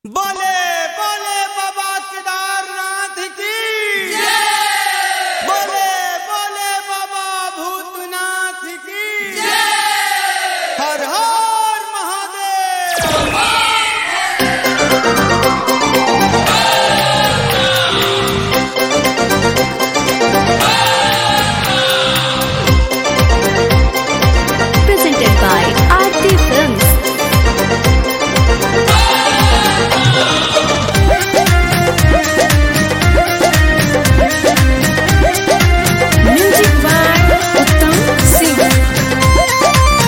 बोले बोले बाबा केदारनाथ की बोले बोले बाबा भूतनाथ की हर हर Mahadev presented by Aarti Films. Music by Uttam Singh.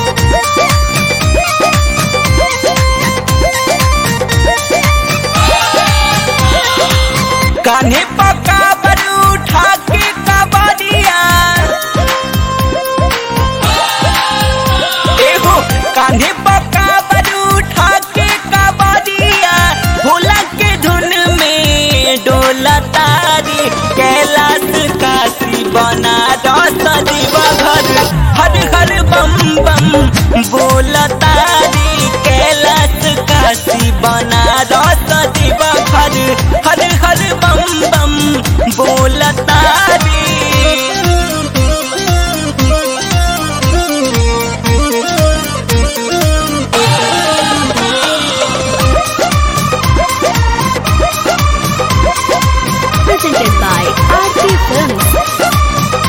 कान्हे पका बरू उठा के कबरिया एहो कान्हे पका बरू उठा के कबरिया भोला के धुन में डोला तारी कैलाश काशी बना दस दीवा घर हर हर बम बम बोला तारी कैलाश काशी बना दस दीवा घर हर हर बम बम बोला तारी Presented by Aarti Films.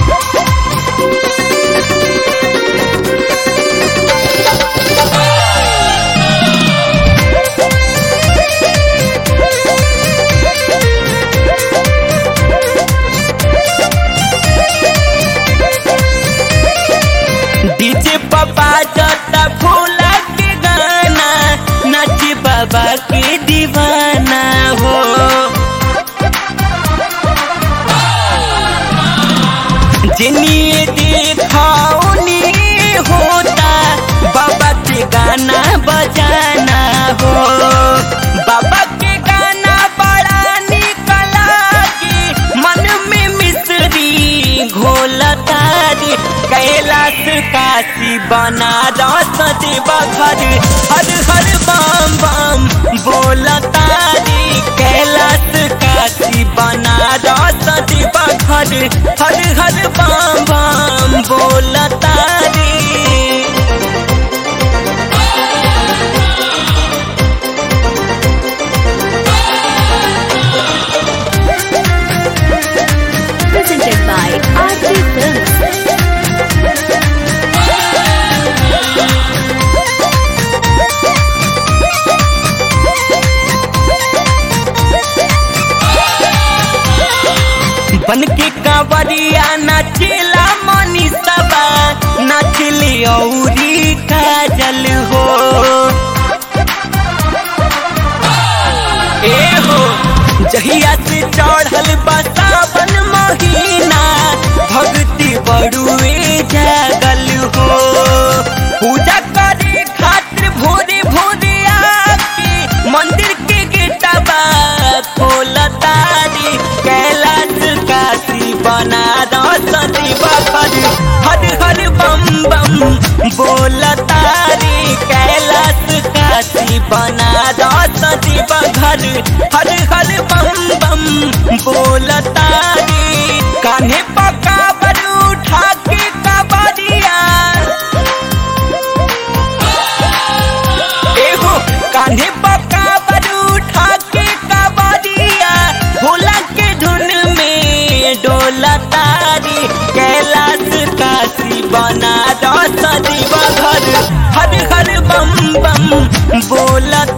DJ पापा जता भोला के गाना नाच बाबा के दीवाना हो जिन्हें देखाओ नी होता बाबा के गाना बजाना हो बाबा के गाना बड़ा निकला की मन में मिश्री घोला तारी कैलाश काशी बना रस देवा घर हर हर बम बम बोला तारी कैलाश काशी बना रस देवा घर हर हर बम बम बोला तारी Presented by Aarti Films. बन के कांवरिया नाचेला मनी सबा नाचली औरी काजल हो ए हो जहिया से चढ़ल बसावन महीना भक्ति बड़ुए जागल हो पूजा करे खातिर भोरे भोरे आके मंदिर के गेटवा खोला तारी कैलाश काशी बना रस दीवा घर हर हर बम बम बोला तारी कैलाश काशी बना रस दीवा घर हर हर बम बम बोला तारी कान्हे पका बरू उठा के कबरिया एहो कान्हे पका बरू उठा के कबरिया भोला के धुन में डोला तारी कैलाश काशी बना रस दीवा घर हर हर बम बम बोला